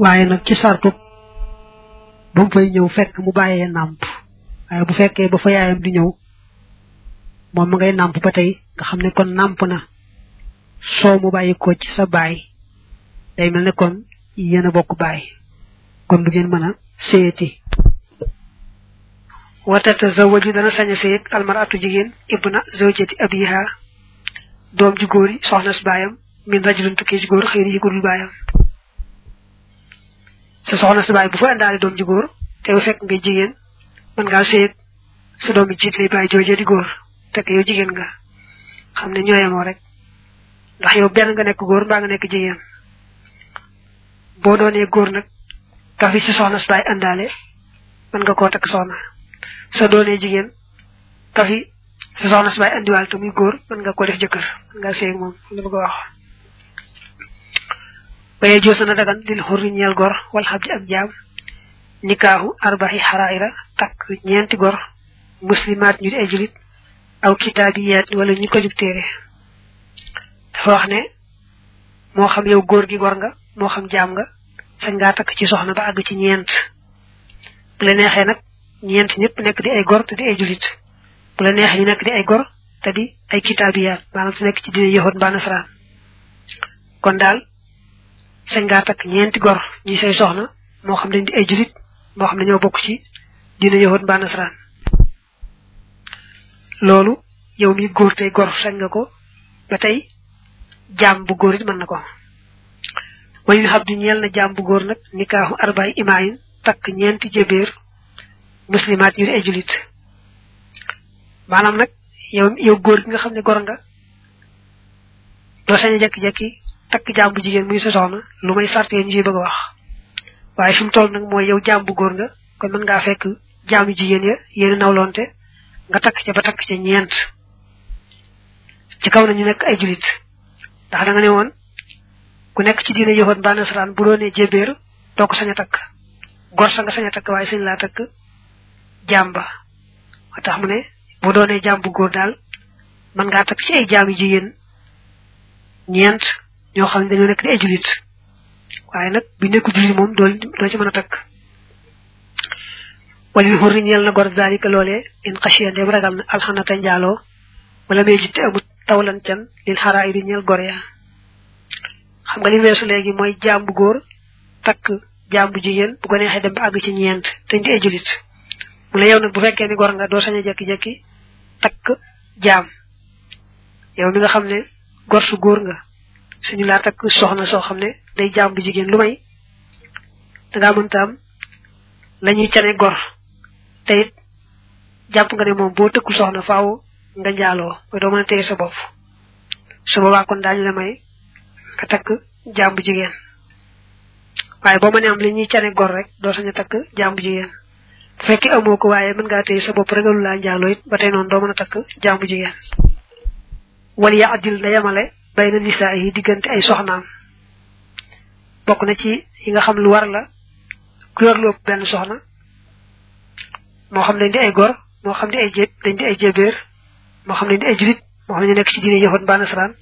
waaye nag ci sartu ba mu fay ñëw fekk mu bàyyee nàmp waaye bu fekkee ba fa yaayam di ñëw moom ma ngay nàmp ba tey nga xam ne kon nàmp na soo mu bàyyi ko ci sa baay day mel ne kon yéen a bokk baay kon du ngeen mën a séyati watata zawaju dana sañ a séyeg almaratu jigéen ibna zawjati abiha doom ji góor yi soxna si baayam min rajulun tukkee ci góor xëy na yi ko dul baayam sa soxna si baay bu fa indaale doom ji góor te bu fekk ngay jigéen mën ngaa séyeg sa doom yi jiit lay bàyyi joojee di góor fekk yow jigéen nga xam ne ñooyemoo rek ndax yow benn nga nekk góor mbaa nga nekk jigéen boo doonee góor nag ka fi si soxna si baay indaale mën nga koo takk soxna sa doonee jigéen ka fi sa soxna si baay indiwaal te muy góor mën nga ko def jëkkër mën nga séy moom li bëgg a wax baye joo sana dagan lil xurri ñeel gor wal xab ji ak jaam nikaahu arbaxi xaraira takk ñeenti gor muslimaat ñu di ay julit aw kitaabiyaat wala ñu ko jug téere dafa wax ne moo xam yow góor gi gor nga moo xam jaam nga sañ ngaa takk ci soxna ba àgg ci ñeent bu la neexee nag ñeent ñëpp nekk di ay gor te di ay julit bu la neexee ñu nekk di ay gor te di ay kitaabiyaat maanaam te nekk ci dina yëxoot mbaa nasaraan kon daal sañ ngaa takk ñeenti gor ñi say soxna moo xam dañ di ay julit moo xam ne ñoo bokk ci dina yëxoot mbaa nasaraan loolu yow mi góor tey gor sañ nga ko ba tey jaam bu góor it mën na ko wayu xam di ñeel na jaam bu góor nag nikaaxu arbaay imaayin takk ñeenti jébéer muslimaat ñu di ay julit maanaam nag yow yow góor gi nga xam ne gor nga doo sañ a jekki-jekki takk jaam bu jigéen muy sa soxna lu may sart ñu ciy bëgg a wax waaye fi mu toll nag mooy yow jaam bu góor nga kon mën ngaa fekk jaam yu jigéen ya yéen nawlonte nga takk ca ba takk ca ñeent ci kaw na ñu nekk ay julit ndax da nga ne woon ku nekk ci diine yoxoon ba nasaraan bu doonee jébéer doo ko sañ a takk gor sa nga sañ a takk waaye sañ laa takk jaam ba moo tax mu ne bu doonee jaam bu góor daal mën ngaa takk ci ay jaam yu jigéen ñeent ñoo xam ne dañoo nekk di ay julit waaye nag bi nekku julit moom doo doo ci mën a takk walil xurri ñeel na gor daalika loolee in xasiya ndem ragal na alxanata njaaloo wala may jitte amut tawlan can lil xaraa iri ñeel gor ya xam nga li weesu léegi mooy jaam bu góor takk jaam bu jigéen bu ko neexee dem ba àgg ci ñeent te di ay julit mu la yow nag bu fekkee ni gor nga doo sañ a jekki-jekki takk jaam yow mi nga xam ne gor su góor nga suñu laa takk soxna soo xam ne day jaam bu jigéen lu may dangaa mënta am la ñuy cane gor te it jàpp nga ne moom boo tëkkul soxna faaw nga njaaloo mooy doo mën a téye sa bopp su boobaa kon daañu la may nga takk jaam bu jigéen waaye boo mënee am li ñuy cane gor rek doo sañ a takk jaam bu jigéen bu fekkee amoo ko waaye mën ngaa téye sa bopp regalu laa njaaloo it ba tey noonu doo mën a takk jaam bu jigéen wal ya adil na yemale bay na nisaa yi diggante ay soxnaam bokk na ci yi nga xam lu war la ku yor lu ëpp benn soxna moo xam dañ di ay gor moo xam di ay jé dañ di ay jébéer moo xam dañ di ay julit moo xam ne ñu nekk ci diine yëfoon ba nasaraan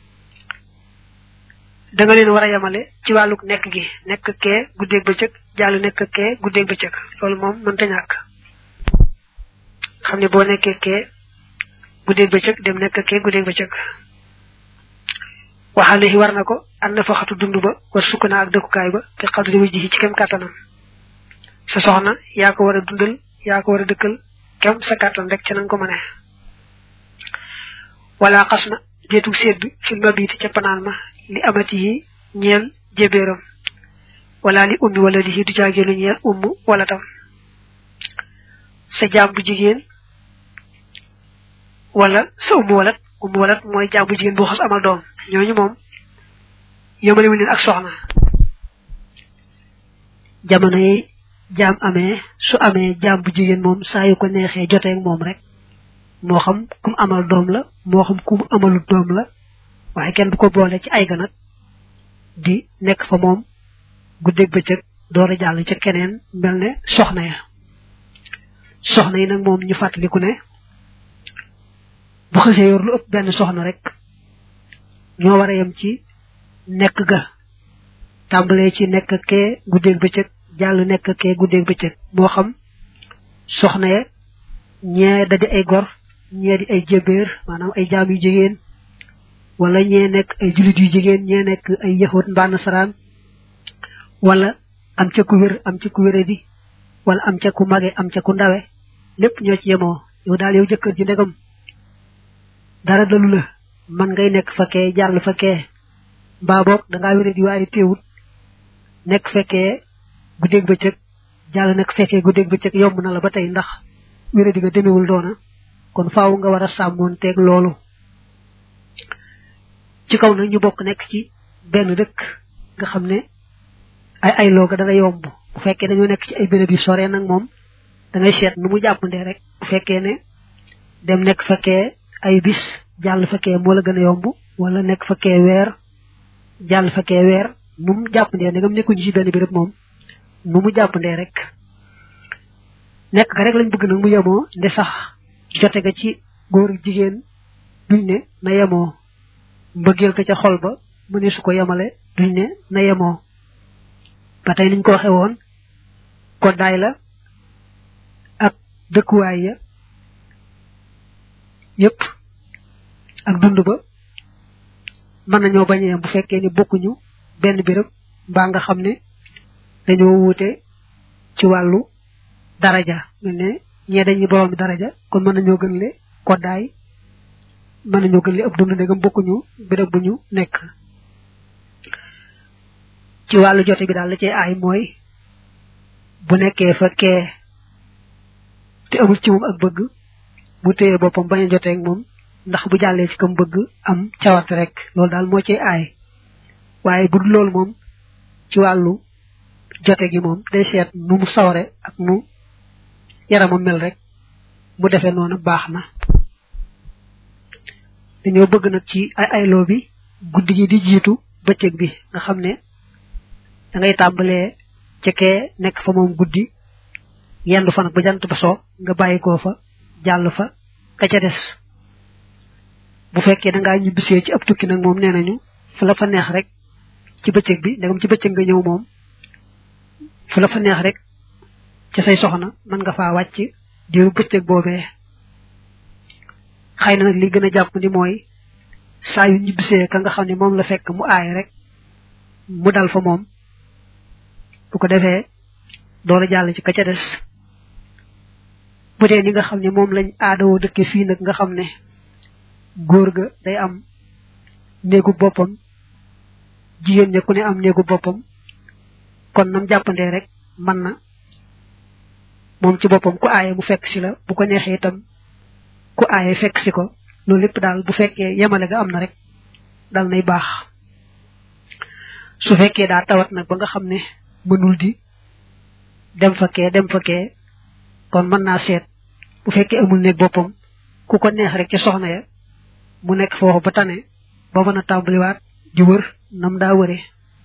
da nga leen war a yemale ci wàlluk nekk gi nekk kee guddeeg bëccëg jàll nekk kee guddeeg bëccëg loolu moom mënta ñàkk xam ne boo nekkee kee guddeeg bëccëg dem nekk kee guddeeg bëccëg waxale yi war na ko an na faxatu dund ba war sukk naa ak dëkkukaay ba te xadri wu ji ci kem kàttanam sa soxna yaa ko war a dundal yaa ko war a dëkkal kem sa kàttan rek ca nanga ko mëne wala xas na déetug seet bi fil ma biiti ca panaan ma li amati yi ñeel jébéeram wala li ummi wala di du jaageenu ñeel umm wala tam sa jaam bu jigéen wala sa umm walat umm walat mooy jaam bu jigéen bu xas amal doom ñooñu moom yëmale wu leen ak soxna jamono yi jaam amee su amee jaam bu jigéen moom saa yu ko neexee joteeg moom rek moo xam kum amal doom la moo xam kum amalu doom la waaye kenn du ko boole ci ay ganag di nekk fa moom guddeeg bëccëg door a jàll ca keneen mel ne soxna ya soxna yi nag moom ñu fàttaliku ne bu xësee yor lu ëpp benn soxna rek ñoo war a yem ci nekk ga tàmbalee ci nekk kee guddeeg bëccëg jàll nekk kee guddeeg bëccëg moo xam soxna ya ñee da di ay gor ñee di ay jébéer maanaam ay jaam yu jigéen wala ñee nekk ay julit yu jigéen ñee nekk ay yaxut mbaa nasaraan wala am ca ku wér am ca ku wéradi wala am ca ku mage am ca ku ndawe lépp ñoo ci yemoo yow daal yow jëkkër ji ndegam dara dalu la man ngay nekk fekkee jàll fekkee mbaa boog dangaa wéradi waaye teewut nekk fekkee guddeeg bëccëg jàll nekk fekkee guddeeg bëccëg yomb na la ba tey ndax wéradi nga demewul doona kon faaw nga war a sàmmoon teeg loolu ci kaw nag ñu bokk nekk ci benn dëkk nga xam ne ay ay looga dana yomb bu fekkee dañoo nekk ci ay béréb yu sore nag moom da ngay seet nu mu jàppandee rek bu fekkee ne dem nekk fekkee ay bis jàll fekkee moo la gën a yomb wala nekk fekkee weer jàll fekkee weer nu mu jàppandee ndegam nekkuñu ci benn béréb moom nu mu jàppandee rek nekk ga rek lañ bëgg nag mu yemoo nde sax jote ga ci góor jigéen duñ ne na yemoo mbëggeel ko ca xol ba mu ne su ko yemale duñ ne na yemoo ba tey niñ ko waxe woon koddaay la ak dëkkuwaay ya yépp ak dund ba mën nañoo bañ a yem bu fekkee ni bokkuñu benn béréb mbaa nga xam ne dañoo wuute ci wàllu daraja mel ne ñee dañuy boroomi daraja kon mën nañoo gën le koddaay mën nañoo gën le ëpp dund ndegam bokkuñu béréb bu ñu nekk ci wàllu jote bi daal la cay aay mooy bu nekkee fa kee te amul ci moom ak bëgg mu téye boppam bañ a joteeg moom ndax bu jàllee ci kam bëgg am cawarte rek loolu daal moo cay aay waaye bu dul loolu moom ci wàllu jote gi moom day seet nu mu saware ak nu yaramam mel rek mu defee noonu baax na dañoo bëgg nag ci ay ayloo bi guddi gi di jiitu bëccëg bi nga xam ne da ngay tàmbalee ca kee nekk fa moom guddi yendu fa nag ba jant ba soo nga bàyyi koo fa jàll fa ka ca des bu fekkee da ngaa ñibbisee ci ab tukki nag moom nee nañu fu la fa neex rek ci bëccëg bi ndegam ci bëccëg nga ñëw moom fu la fa neex rek ca say soxna mën nga faa wàcc diiru bëccëg boobee xëy na nag li gën a jàpp ni mooy saa yu ñibbisee ka nga xam ne moom la fekk mu aay rek mu dal fa moom bu ko defee door jàll ci ka ca des bu dee ni nga xam ne moom lañ aadawoo dëkke fii nag nga xam ne góor ga day am néegu boppam jigéen ña ku ne am néegu boppam kon nam jàppandee rek mën na moom ci boppam ku aaye mu fekk si la bu ko neexee itam ku aaye fekk si ko loolu lépp daal bu fekkee yemale ga am na rek dal nay baax su fekkee daa tawat nag ba nga xam ne mënul di dem fa kee dem fa kee kon mën naa seet bu fekkee amul néeg boppam ku ko neex rek ci soxna ya mu nekk foofu ba tane ba mën a tàmbaliwaat di wër nam daa wëree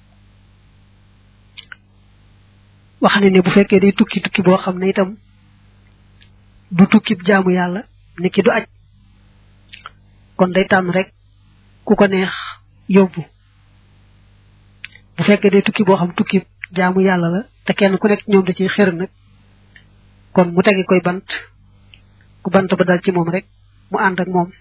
wax ne ne bu fekkee day tukki tukki boo xam ne itam du tukki jaamu yàlla ni ki du aj kon day tànn rek ku ko neex yóbbu bu fekkee day tukki boo xam tukki jaamu yàlla la te kenn ku nekk ñoom da ciy xër nag kon mu tegi koy bant ku bant ba dal ci moom rek mu ànd ak moom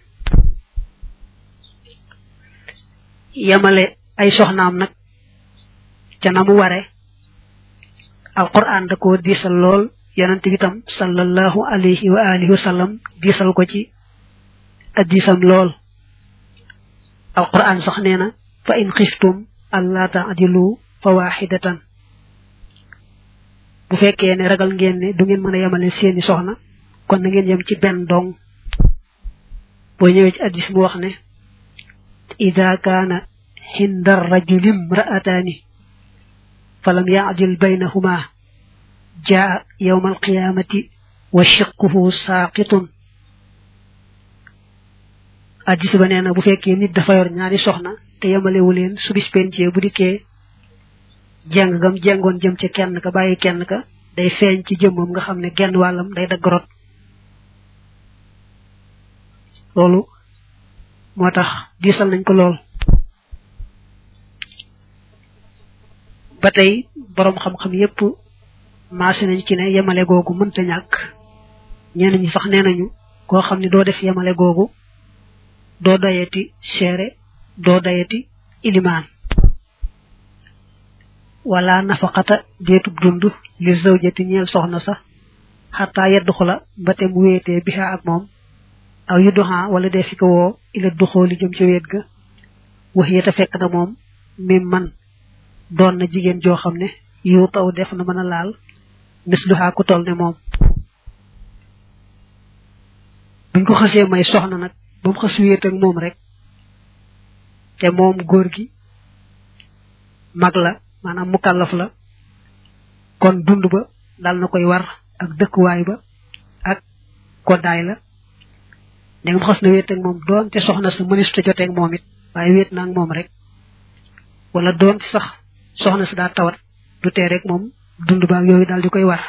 yemale ay soxnaam nag ca na mu ware alquran da ko diisal lool yonent bi tam sallallahu alayhi wa alihi wa sallam diisal ko ci addisam lool alquran sax nee na fa in xiftum alla taadilu fa waxidatan bu fekkee ne ragal ngeen ne du ngeen mën a yemale seeni soxna kon na ngeen yem ci benn dong boo ñëwee ci addis mu wax ne ida kaana xinda rajulim ra'ataani falam yaadil baynahuma jaa yawma alqiyamati wa shiqquhu saaqitun addis ba nee na bu fekkee nit dafa yor ñaari soxna te yemalewu leen su bis pencee bu dikkee jeng gam jengoon jëm ci kenn ka bàyyi kenn ka day feeñ ci jëmmam nga xam ne genn wàllam day dagg rot loolu moo tax diisal nañ ko lool ba tey borom xam-xam yépp maase nañ ci ne yemale googu mënta ñàkk ñenn ñi sax nee nañu koo xam ne doo def yemale googu doo dayati seere doo dayati ilimaan wala nafaqata deetub dund li zawjati ñeel soxna sax xataa yedd xula mbate mu wéetee bixa ak moom aw yu duxaa wala dee fi ko woo ila duxoo li jëm ci wéet ga wax yeta fekk na moom mi man doon na jigéen joo xam ne yu taw def na mën a laal mis duxaa ku toll ne moom buñ ko xasee may soxna nag ba mu xas wéet ak moom rek te moom góor gi mag la maanaam mukallaf la kon dund ba dal na koy war ak dëkkuwaay ba ak koddaay la da nga xas na wéet ak moom doon te soxna sa mënis te jotee ak moom it waaye wéet na ak moom rek wala doon sax soxna sa daa tawat du tee rek moom dund ba ak yooyu daal di koy war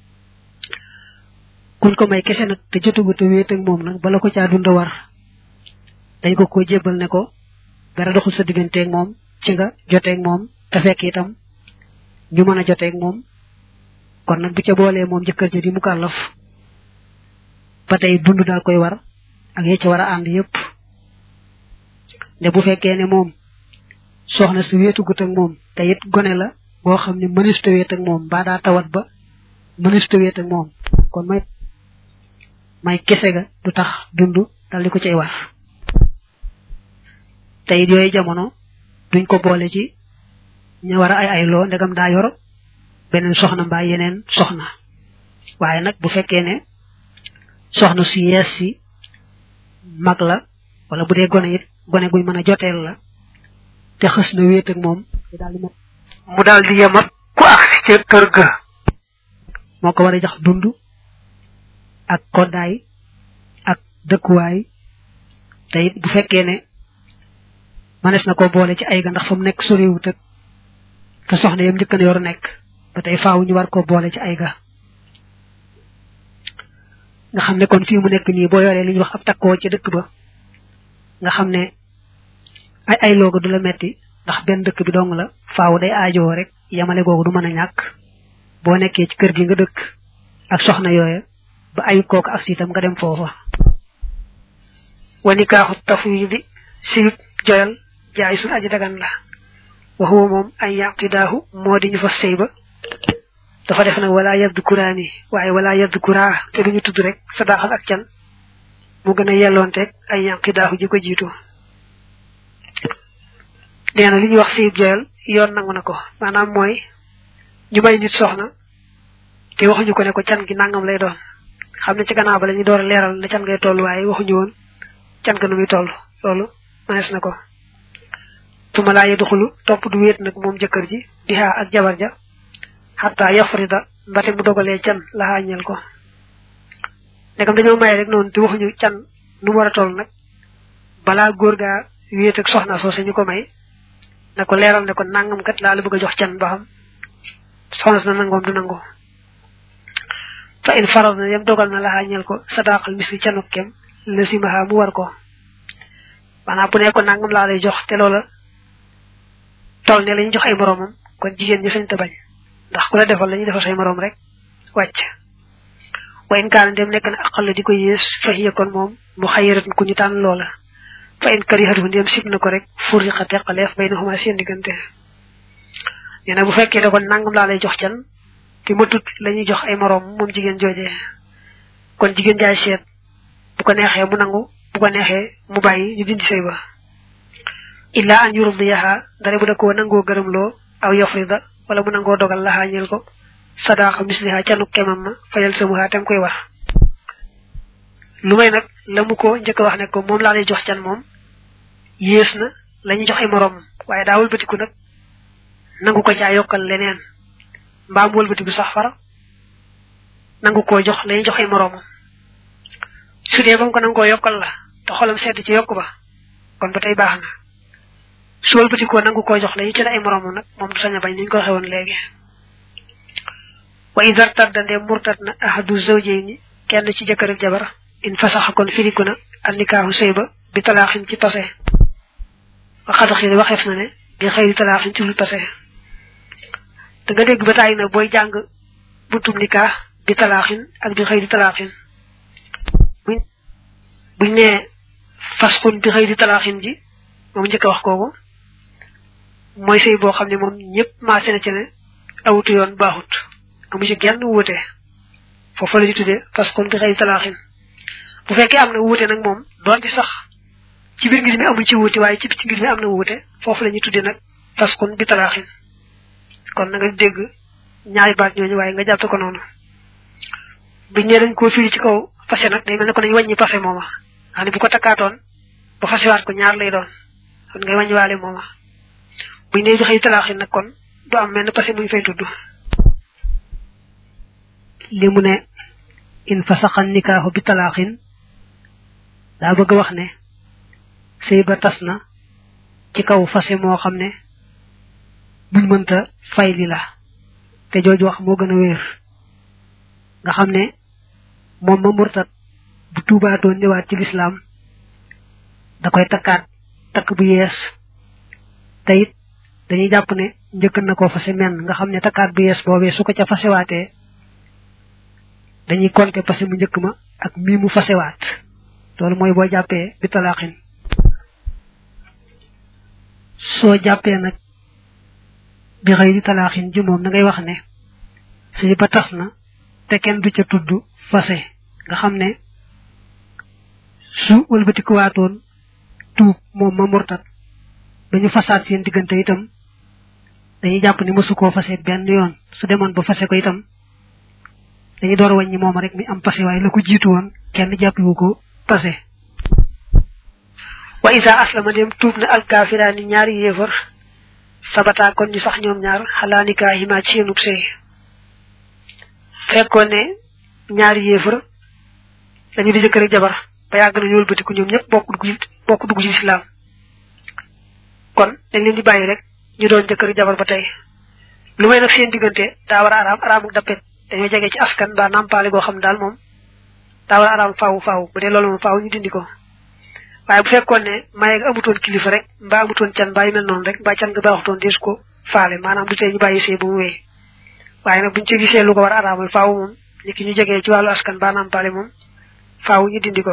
kuñ ko may kese nag te jotugu te wéet ak moom nag bala ko caa dund war dañ ko ko jébbal ne ko dara doxul sa digganteeg moom ci nga joteeg moom te fekk itam ñu mën a joteeg moom kon nag bu ca boolee moom jëkkër ja di mu kàllaf ba tey dund daa koy war ak ye ca war a ànd yépp ne bu fekkee ne moom soxna si wéetugut ak moom te it gone la boo xam ne mënista wéet ak moom mbaa daa tawat ba mënista wéet ak moom kon may may kese ga du tax dund dal di ko cay war te it yooyu jamono duñ ko boole ci ñu war a ay ay loo ndegam daa yor beneen soxna mbaa yeneen soxna waaye nag bu fekkee ne soxna su yees si mag la wala bu dee gone it gone guñ mën a joteel la te xës na wéet ak moom mu daal di yem ak ku agsi ca kër ga moo ko war a jox dund ak koddaay ak dëkkuwaay te it bu fekkee ne manes na ko boole ci ay ga ndax fa mu nekk soriwut ak te soxna yam njëkkan yor nekk ba tey faaw ñu war ko boole ci ay ga nga xam ne kon fii mu nekk nii boo yoree li ñuy wax ab takkoo ci dëkk ba nga xam ne ay ay looga du la metti ndax benn dëkk bi dong la faaw day aajoo rek yamale googu du mën a ñàkk boo nekkee ci kër gi nga dëkk ak soxna yooya ba ayu kooku ak siitam nga dem foofa wanikaaxu tafwidi siib joyal jaay sun aji dagan la waxuwa moom ay yaqidaahu moo di ñu fa sëy ba dafa def nag wala yadd kuraani waaye wala yadd kuraa te duñu tudd rek sadaaxal ak can mu gën a yelloonteeg ay yaqidaahu ji ko jiitu nee na li ñuy wax siib joyal yoon nangu na ko maanaam mooy ñu may nit soxna te waxuñu ko ne ko can gi nangam lay doon xam ne ci gannaaw ba la ñu door a leeral ne can ngay toll waaye waxuñu woon can ga nu muy toll loolu manees na ko tuma laa yedduxulu topp du wéet nag moom jëkkër ji di xaa ak jabar ja xataa yafrida mbate mu dogalee can la xaañeel ko ndegam dañoo maye rek noonu te waxuñu can nu mu war a toll nag balaa góor gaa wéet ak soxna soo ñu ko may na ko leeral ne ko nangam kat laa la bëgg a jox can ba xam soxna si na nangoom du nango fa in faral na yem dogal na la xaañeel ko sadaqal misli canuk kem la simaha mu war ko maanaam bu ne ko nangam laa lay jox te loola toll ne la ñu jox ay moroomam kon jigéen ñi sañ ta bañ ndax ku la defal la ñuy defal say moroom rek wàcc wa in kaana dem nekk na aqal la di ko yées fa hiya kon moom mu xayiratun ku ñu tànn loola fa in karihatu ndem sib na ko rek furiqa teqaleef bay na xuma seen diggante nee na bu fekkee da kon nangam laa lay jox can te matut la ñuy jox ay moroom moom jigéen joojee kon jigéen jaay seet bu ko neexee mu nangu bu ko neexee mu bàyyi ñu dindi sëy ba illa an yurdiyaha dara bu da koo nangoo gërëmloo aw yafrida wala mu nangoo dogal laxaa ñeel ko sadaaxa misliha canu kemam ma fayal samuha tem koy wax lu may nag la mu ko njëkk wax ne ko moom laa lay jox can moom yées na la ñuy jox ay moroom waaye daa wëlbatiku nag nangu ko caa yokkal leneen mbaam wëlbatiku sax fara nangu koo jox la ñuy jox ay moroomam su dee ba mu ko nangoo yokkal la te xolam sedd ci yokk ba kon ba tey baax na su wëlbatikoo nangu koo jox la ñu ci ay moroomam nag moom du sañ a bañ ni ñu ko xewoon léegi wa idar tadda ndee murtat na ahadu zawjayni kenn ci jëkkër ak jabar in fasaxa kon firiku na annikaahu sëy ba bi talaaxin ci tase wa xadaxiri waxeef na ne bi xëyri talaaxin ci lu tase da nga dégg ba tàyyi na booy jàng buntum nikah bi talaaxin ak bi xëy di talaaxin buñ buñ nee fasxun bi xëy di talaaxin ji moom njëkk a wax kooku mooy sëy boo xam ne moom ñëpp maase na ci ne awutu yoon baaxut amu ci genn wuute foofu la ñu tuddee fasxun bi xëy di talaaxin bu fekkee am na wuute nag moom doonte sax ci biir ngir mi amul ci wuute waaye ci ci ngir mi am na wuute foofu la ñuy tuddee nag fasxun bi talaaxin kon na nga dégg ñaari baat ñooñu waaye nga jàppe ko noonu biñ ne dañ koo firi ci kaw fase nag day mel ne ko dañ wàññi pase mooma xam ne bu ko takkaatoon ba fasewaat ko ñaar lay doon kon ngay wàññiwaale mooma buñ ne joxe talaaxin nag kon du am mel ne pase muñ fay tudd li mu ne in fasaxan nikaaxu bi talaaxin daa bëgg wax ne sëy ba tas na ci kaw fase moo xam ne buñ mënta fay li la te jooju wax moo gën a wéer nga xam ne moom ma murtat bu tuubaatoon ñëwaat ci lislaam da koy takkaat takk bu yees te it dañuy jàpp ne njëkk na koo fase menn nga xam ne takkaat bu yees boobee su ko ca fasewaatee dañuy compter fase mu njëkk ma ak mii mu fasewaat loolu mooy boo jàppee bi talaaxin soo jàppee nag bi xëy di talaaxin ji moom da ngay wax ne sëy ba tas na te kenn du ca tudd fase nga xam ne su wëlbatikuwaatoon tuub moom ma murtat dañu fasaat seen diggante itam dañuy jàpp ni mësu koo fase benn yoon su demoon ba fase ko itam dañuy door wàññi moom rek mi am pase waaye la ko jiitu woon kenn jàppiwu ko pase wa isa aslama dem tuub na alkaafiraani ñaari yéefar sabata kon ñu sax ñoom ñaar xalaa nikaahimaa ci seenub sëy fekkoon ne ñaari yéefar dañu di jëkkër ak jabar ba yàgg na ñu wëlbatiku ñoom ñëpp bokk dugg bokk dugg ci lislaam kon dañ leen di bàyyi rek ñu doon jëkkër jabar ba tey lu may nag seen diggante daa war a araam araamuk dappet dañoo jege ci askan ba nampaale goo xam daal moom daa war a araam faawu faawu bu dee loolu moom faawu ñu dindi ko waaye bu fekkoon ne maye nga amutoon kilifa rek mbaa amutoon can mbaa yu mel noonu rek mbaa can nga baaxutoon dees ko faale maanaam du tee ñu bàyyi sëy bu mu wéy waaye nag buñ ci gisee lu ko war a araamal faawu moom ni ki ñu jegee ci wàllu askan ba nampaale moom faawu ñu dindi ko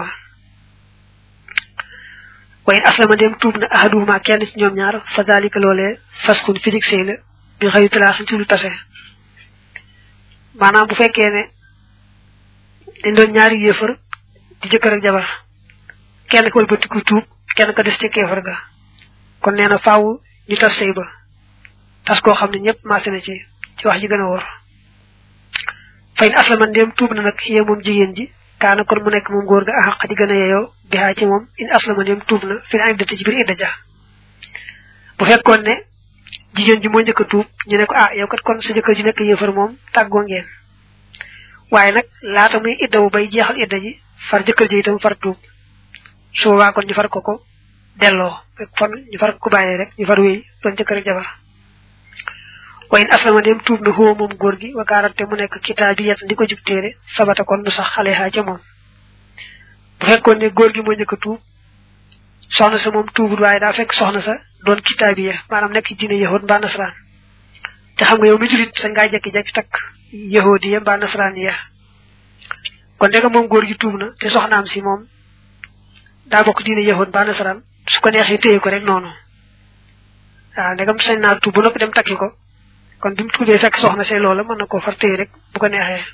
wayen aslama dem tuub na ahaduhuma kenn ci ñoom ñaar fa dalika loolee faskun fidik sëy la bi xëyu talaaxin ci lu tase maanaam bu fekkee ne dañ doon ñaari yéefar di jëkkër ak jabar kenn ko wëlbatiku tuub kenn ko des ci kéefar ga kon nee na faaw ñu tas sëy ba tas koo xam ne ñëpp maase na ci ci wax ji gën a wóor fayn aslama ndéem tuub na nag yee moom jigéen ji kaana kon mu nekk moom góor ga axaq di gën a yeyoo bi xaa ci moom in aslama ndéem tuub na fi na iddati ci biir idda ja bu fekkoon ne jigéen ji moo njëkk a tuub ñu ne ko ah yow kat kon sa jëkkër ji nekk yëfar moom tàggoo ngeen waaye nag laata muy idda bu bay jeexal idda ji far jëkkër ji itam far tuub su boobaa kon ñu far ko ko delloo fon ñu far ko bàyyee rek ñu far wéy doon jëkkër ak jabar wayin aslama dem tuub na xoo moom góor gi wakaarante mu nekk kitaab bi yet di ko jub téere sabata kon mu sax xale xaa ca moom bu fekkoon ne góor gi moo njëkk a tuub soxna sa moom tuubul waaye daa fekk soxna sa doon kitaab yi maanaam nekk diine yahud mbaa nasaraan te xam nga yow mi julit sañ ngaa jekki-jekki takk yahudi ya mbaa nasaraan ya kon ndega moom góor gi tuub na te soxnaam si moom daa bokk diine yahud mbaa nasaraan su ko neexee téye ko rek noonu waaw ndegam sañ naa tuub ba noppi dem takki ko kon bi mu tuubee fekk soxna see loola mën na koo far téye rek bu ko neexee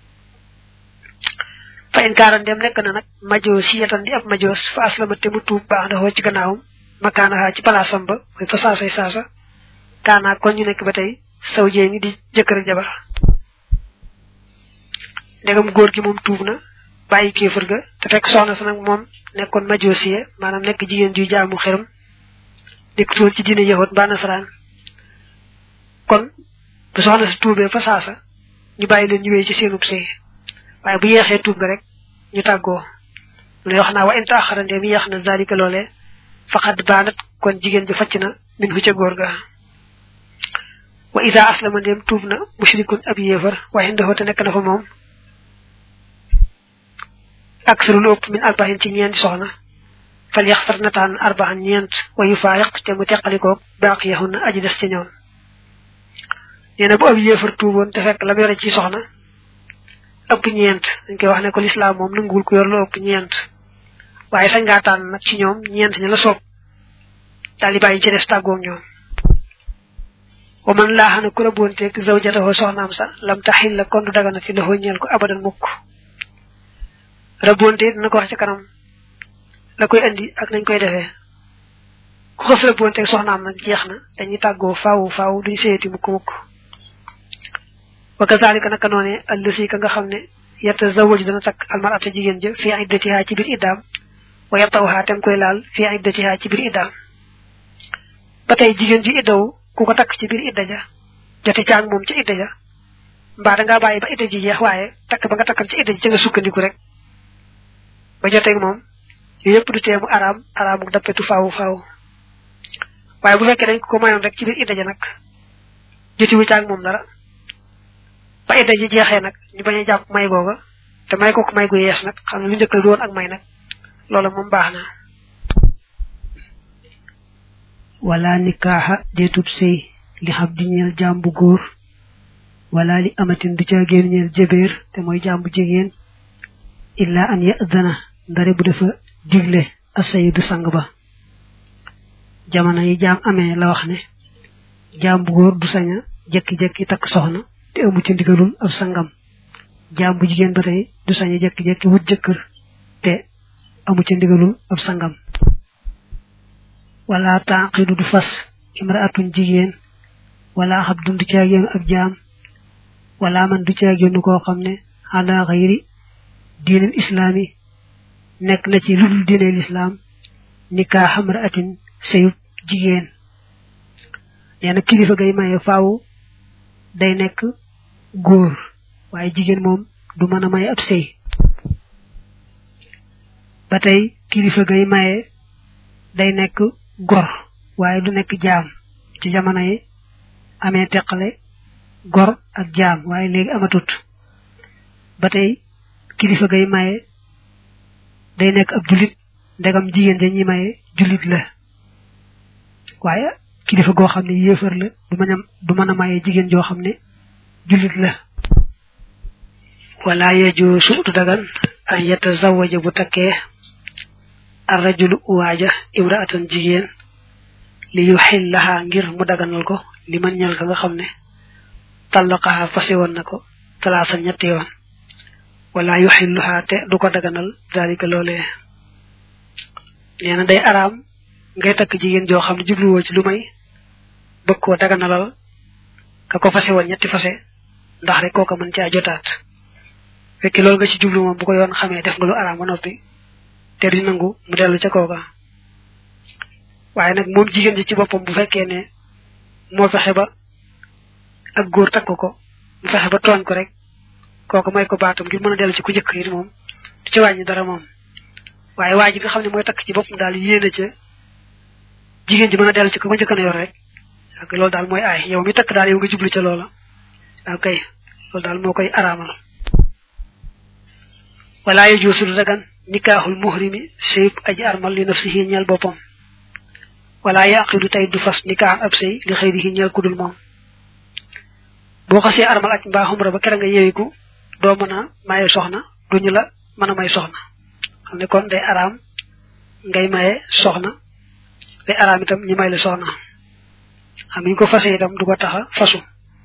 fa in kaaran dem nekk na nag majoo si yetan di ab majoos fa aslama te mu tuub baax na xoo ci gannaawam makaanaxaa ci palaasam ba mooy fa saasay saasa kaanaa kon ñu nekk ba tey saw jee ñi di jëkkër ak jabar ndegam góor gi moom tuub na bàyyi kéefër ga te fekk soxna sa nag moom nekkoon majoosiye maanaam nekk jigéen juy jaamu xeram nekkutoon ci diine yahut mbaa nasaraan kon bu soxna si tuubee fa saasa ñu bàyyi leen ñu wéy ci seenub sëy waaye bu yeexee tuub ga rek ñu tàggoo lu lay wax naa wa in taaxara ndeem yeex na zalika loolee faqad baanat kon jigéen ji facc na min hu ca góor ga wa isa aslama ndeem tuub na mushrikun ab yéefar waaye ndaxoo te nekk na fa moom aksaru lu ëpp min arbaxin ci ñeenti soxna fal yaxtar na taan arbaxan ñeent wa yu faayiq te mu teqalikoog baaqiyahun na aji des ca ñoom nee na bu ab yéefar tuuboon te fekk la mu yore ci soxna ëpp ñeent dañ koy wax ne ko lislaam moom nanguwul ku yor lu ëpp ñeent waaye sañ ngaa tànn nag ci ñoom ñeent ña la soob daal di bàyyi ci des tàggoog ñoom wa man laa xam ne ku rabboonteeg zawjatahu soxnaam sa lam taxil la kon du dagana ci loxo ñeel ko abadan mukk rabboonte dina ko wax ci kanam la koy andi ak nañ koy defee ku xës rabboonteeg soxnaam nag jeex na dañuy tàggoo faaw faaw duñ seeti mukk mukk wa kazalika naka noone allasi ka nga xam ne yatazawwaju dana takk almarata jigéen ja fi iddatiha ci biir iddaam wa yatawha tem koy laal fi iddatiha ci biir iddaam ba tey jigéen ju iddaw ku ko takk ci biir idda ja jote caag moom ca idda ja mbaa dangaa bàyyi ba idda ji jeex waaye takk ba nga takkal ci idda ji ca nga sukkandiku rek ba joteeg moom yooyu yëpp du teemu araam araamu dappetu faawu faaw waaye bu fekkee dañ ko mayoon rek ci biir idda ja nag jotiwu caag moom dara ba idda ji jeexee nag ñu bañ a jàpp may googa te may ko ko may gu yees nag xam ne lu njëkk la doon ak may nag loolu moom baax na wala nikaaxa deetub sëy li xam di ñeel jàmbu góor wala li amatin du ca génn ñeel jëbeer te mooy jàmbu jigéen illa an yadana ndare bu dafa digle asayidu sang ba jamono yi jaam amee la wax ne jàmbu góor du saña jekki-jekki takk soxna te amu ci ndigalul ab sangam jàmbu jigéen ba tey du saña jekki-jekki wut jëkkër te amu ci ndigalul ab sangam wala taaqidu du fas imraatun jigéen wala xabdun du caagéenu ab jaam wala man du caagéenu koo xam ne ala xayri diinil islaami nekk na ci lu dul diineel islaam nikaa xamraatin sëyub jigéen nee na kilifa gay maye faaw day nekk góor waaye jigéen moom du mën a maye ab sëy ba tey kilifa gay maye day nekk gor waaye du nekk jaam ci jamono yi amee teqale gor ak jaam waaye léegi amatut ba tey kilifa gay maye day nekk ab jullit ndegam jigéen ja ñi maye jullit la waaye kilifa goo xam ne yéefar la du mën a du mën a maye jigéen joo xam ne jullit la wala yeju suutu dagan an yatazawaja bu takkee arrajulu waaja imraatan jigéen li yu xillaha ngir mu daganal ko li man ñal ka nga xam ne tallaqaha fase woon na ko talaasa ñetti yoon wala yu xilluha te du ko daganal dalika loolee nee na day araam ngay takk jigéen joo xam ne jubluwoo ci lu may bëgg koo daganalal ka ko fase woon ñetti fase ndax rek kooka mën caa jotaat fekki loolu nga ci jublu moom bu ko yoon xamee def nga lu araam ba noppi te du nangu mu dellu ca kooka waaye nag moom jigéen ji ci boppam bu fekkee ne moo fexe ba ak góor takk ko mu fexe ba tooñ ko rek kooku may ko baatam ngir mën a dellu ci ku njëkk yi moom du ci wàññi dara moom waaye waa ji nga xam ne mooy takk ci boppam daal yéene ca jigéen ji mën a dellu ci ku ko njëkk na yor rek ak loolu daal mooy aay yow mi takk daal yow nga jublu ca loola waaw kay loolu daal moo koy araamal wala yu juusul dagan nikaaxul muhrimi sëyub aji armal li nafsihi ñeel boppam wala yaqidu tey du fas nikaaxan ab sëy li xëyrihi ñeel kudul moom boo xasee armal aj mbaa xumra ba kera nga yeewiku doo mën a maye soxna duñu la mën a may soxna xam ne kon day araam ngay maye soxna day araam itam ñi may la soxna xam ñu ko fase itam du ko taxa fasu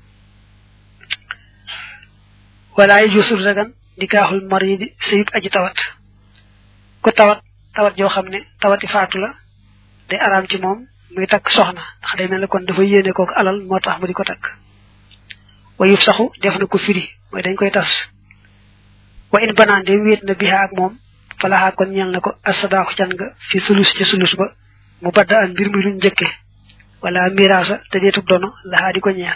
wala yu juusul dagan nikaaxul maridi sëyub aji tawat ku tawat tawat joo xam ne tawati faatu la day araam ci moom muy takk soxna ndax day mel ne kon dafa yéene kooku alal moo tax mu di ko takk wa yuf saxu def na ko firi mooy dañ koy tas wa in banaan de wéet na biha ak moom falaxaa kon ñeel na ko asadaaxu can nga fi sulus ci sulus ba mu badda an mbir mi luñ njëkke wala miraasa te deetub dono laxaa di ko ñeel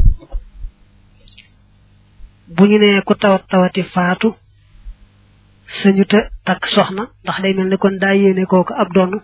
bu ñu nee ku tawat tawati faatu sañu te takk soxna ndax day mel ne kon daa yéene kooku ab donn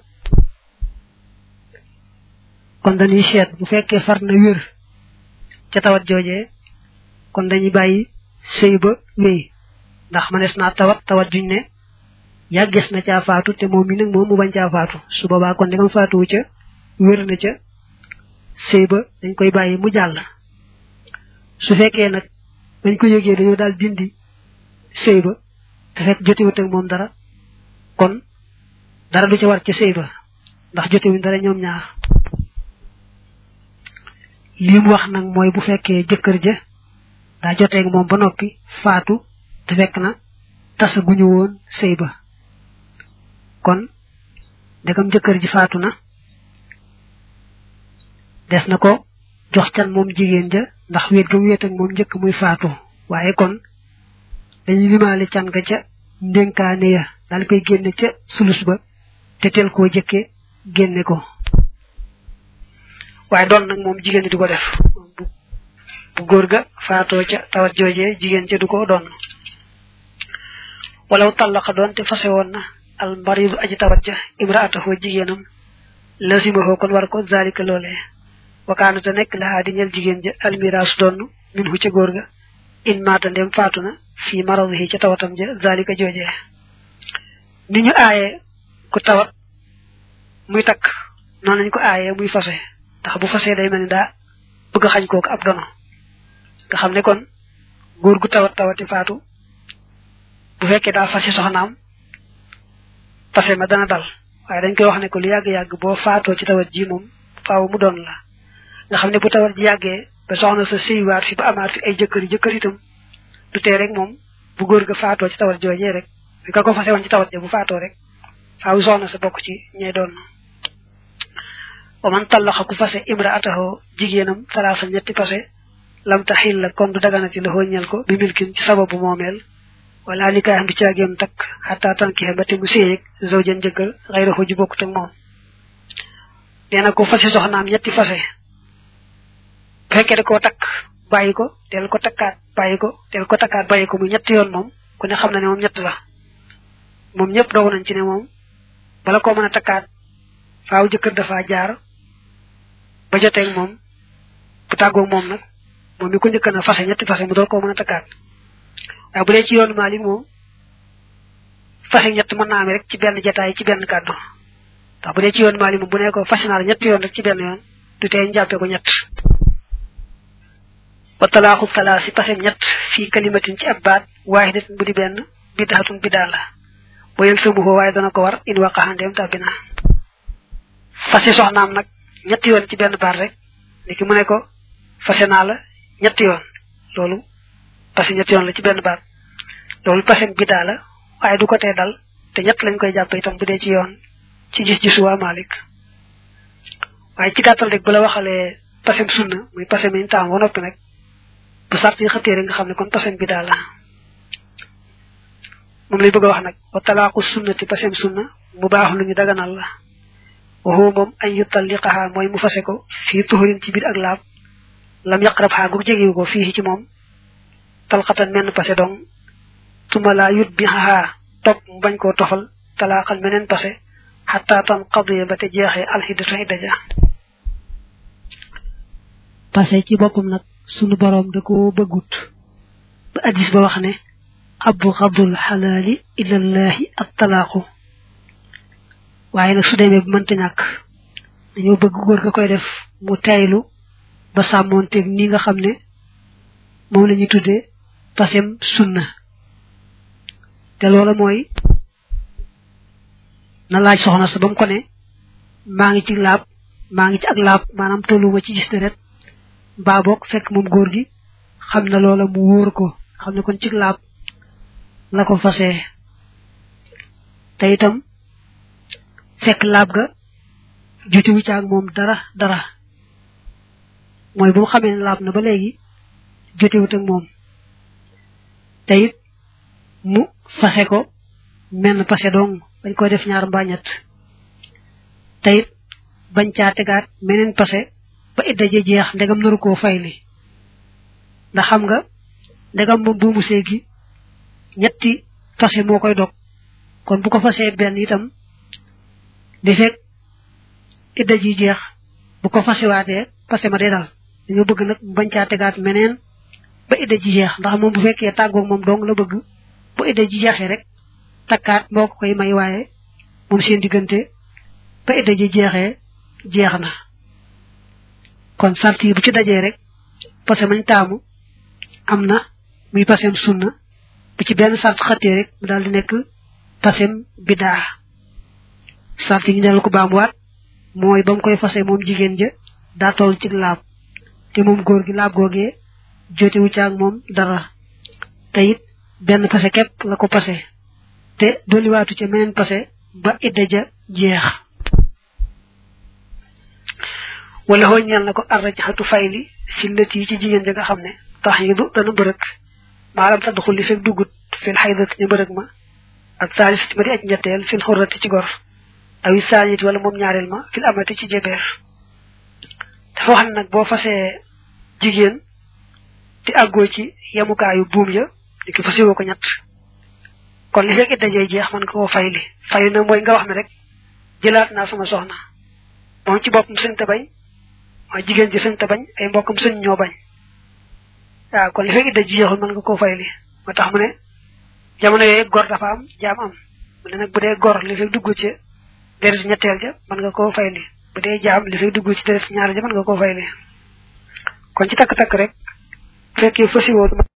kon dañuy seet bu fekkee far na wér ca tawat joojee kon dañuy bàyyi sëy ba wéy ndax manees naa tawat tawat juñ ne yàgges na caa faatu te moom mi nag moom mu bañ caa faatu su boobaa kon dingam faatuwu ca wér na ca sëy ba dañ koy bàyyi mu jàll su fekkee nag bañ ko yëgee dañoo daal dindi sëy ba te fekk jotewut ak moom dara kon dara du ca war ca sëy ba ndax jotewuñ dara ñoom ñaar lii mu wax nag mooy bu fekkee jëkkër ja daa joteeg moom ba noppi faatu te fekk na tasa guñu woon sëy ba kon ndegam jëkkër ji faatu na des na ko jox can moom jigéen ja ndax wéet ga wéet ak moom njëkk muy faatu waaye kon dañuy limaale can ga ca ndénkaane ya daal koy génne ca sulus ba te tel koo jëkke génne ko waaye doon nag moom jigéen di ko def bu góor ga faatoo ca tawat joojee jigéen ca du ko doon walaw tallaqa doon te fase woon na al maridu aji tawat ja imraatahu jigéenam lasimahu kon war ko zalika loolee wakaanu te nekk laxaa di ñel jigéen ja almiraas doon min hu ca góor ga in maata ndem faatu na fii maradihi ca tawatam ja zalika joojee ni ñu aaye ku tawat muy takk noonu lañ ko aaye muy fase ndax bu fasee day mel ni daa bëgg xañ kooku ab dono nga xam ne kon góor gu tawat tawati faatu bu fekkee daa fase soxnaam fase ma dana dal waaye dañ koy wax ne ko lu yàgg-yàgg boo faatoo ci tawat ji moom faaw mu doon la nga xam ne bu tawat ji yàggee ba soxna sa sëywaat fi ba amaat fi ay jëkkër jëkkër itam du tee rek moom bu góor ga faatoo ci tawat joojee rek bi ka ko fase woon ci tawat ja bu faatoo rek faaw soxna sa bokk ci ñey doon wa man tallaxa ku fase imraatahu jigéenam talaasa ñetti fase lam taxil la kon du daganati la ñel ko bi milkin ci sababu moomeel wala nikaaxam du caagéem takk xataa tankixe ba te mu séyeg zawjan jëkkër xayrahu ju bokkut ak moom nee na ko fase soxnaam ñetti fase bu fekkee da koo takk bàyyi ko teel ko takkaat bàyyi ko teel ko takkaat bàyyi ko mu ñetti yoon moom ku ne xam na ne moom ñett la moom ñëpp dogu nañ ci ne moom bala koo mën a takkaat faaw jëkkër dafa jaar ba joteeg moom bu tàggoog moom nag moom mi ko njëkk na fase ñetti fase mu door koo mën a takkaat waaye bu dee ci yoonu Maalik moom fase ñett mën naa am rek ci benn jataay ci benn kàddu ndax bu dee ci yoonu Maalik moom bu ne ko fase naa la ñetti yoon rek ci benn yoon du tee ñu jàppee ko ñett wa talaaxu talaasi pasem ñett fii kalimatin ci ab baat waaxidatin bu di benn bidaatun bidaa la boo yëg samuhoo waaye dana ko war in waqaxandeem tàbbi na fase soxnaam nag ñetti yoon ci benn baat rek ni ki mu ne ko fase naa la ñetti yoon loolu parce que ñetti yoon la ci benn baat loolu pasem bidaa la waaye du ko tee dal te ñett lañ koy jàpp itam bu dee ci yoon ci gis-gisu waa Malik waaye ci gàttal rek bu la waxalee pasem sunna muy pasem yi ñu taam ba noppi nag bu sart yi xëttee rek nga xam ne kon pasem bidaa la moom lay bëgg a wax nag wa talaaqu sunnati pasem sunna mu baax lu ñu daganal la waxoo moom añ yu talliqaha mooy mu fase ko fii tuxurin ci biir ak laab lam yaqrab xaa gu jegewu ko fii ci moom talxatan menn pase dong tuma laa yut bi xaxaa topp mu bañ koo tofal talaaqal meneen pase xataa tan qadiya ba te jeexee alxiddatu xidda ja pase ci boppam nag sunu boroom da ko bëggut ba addis ba wax ne abu xadul xalaali ilallahi at talaaqu waaye nag su demee bu mënta ñàkk dañoo bëgg góor ga koy def mu taylu ba sàmmoonteeg ni nga xam ne moom la ñuy tuddee pasem sunna te loola mooy na laaj soxna sa ba mu ko ne maa ngi ci laab maa ngi ci ak laab maanaam tolluwuma ci gis deret mbaa boog fekk moom góor gi xam na loola mu wóor ko xam ne kon ci laab la ko fasee te itam fekk laab ga jotewu ci ak moom dara dara mooy bu mu xamee ne laab na ba léegi jotewut ak moom te it mu fase ko menn pase dong bañ koy def ñaar mbaa ñett te it bañ caa tegaat meneen pase ba idda ja jeex ndegam naru koo fayli ndax xam nga ndegam moom buumu sëy gi ñetti fase moo koy dog kon bu ko fasee benn itam di fekk idda ji jeex bu ko fasewaatee pase ma day dal dañoo bëgg nag bañ caa tegaat meneen ba idda ji jeex ndax moom bu fekkee tàggoog moom dong la bëgg bu idda ji jeexee rek takkaat moo ko koy may waaye moom seen diggante ba idda ji jeexee jeex na kon sart yi bu ci dajee rek parce que mañ taamu am na muy pasem sunna bu ci benn sart xattee rek mu daal di nekk pasem bidaa sart yi ñu dellu ko baamuwaat mooy ba mu koy fase moom jigéen ja daa toll ci laab te moom góor gi laab googee jotewu ci ak moom dara te it benn pase képp la ko pase te dolliwaatu ca meneen pase ba idda ja jeex wala hoo ñeel na ko arrajaxatu fayli fi lët yi ci jigéen ja nga xam ne tax yi du dana bërëg maalam tadxul li fekk duggut fil xaydati ñu bërëg ma ak saalisati ma di aj ñetteel fil xurrati ci gor awi saaniti wala moom ñaareel ma fil amati ci jebeer dafa wax ne nag boo fasee jigéen te àggoo ci yemukaayu buum ya di ko fasiwoo ko ñett kon li fekk it dajee jeex man nga koo fayli fayli na mooy nga wax ne rek jëlaat naa sama soxna moom ci boppam sëñ te bañ mooy jigéen ji sëñ te bañ ay mbokkam sëñ ñoo bañ waaw kon li fekk it dajee jeexul mën nga koo fayli moo tax mu ne jamono yooyu gor dafa am jaam am mu ne nag bu dee gor li fekk dugg ci deret ñetteel ja mën nga koo fayli bu dee jaam li fekk dugg ci deret ñaar ja mën nga koo fayli kon ci takk-takk rek fekkee fasiwoo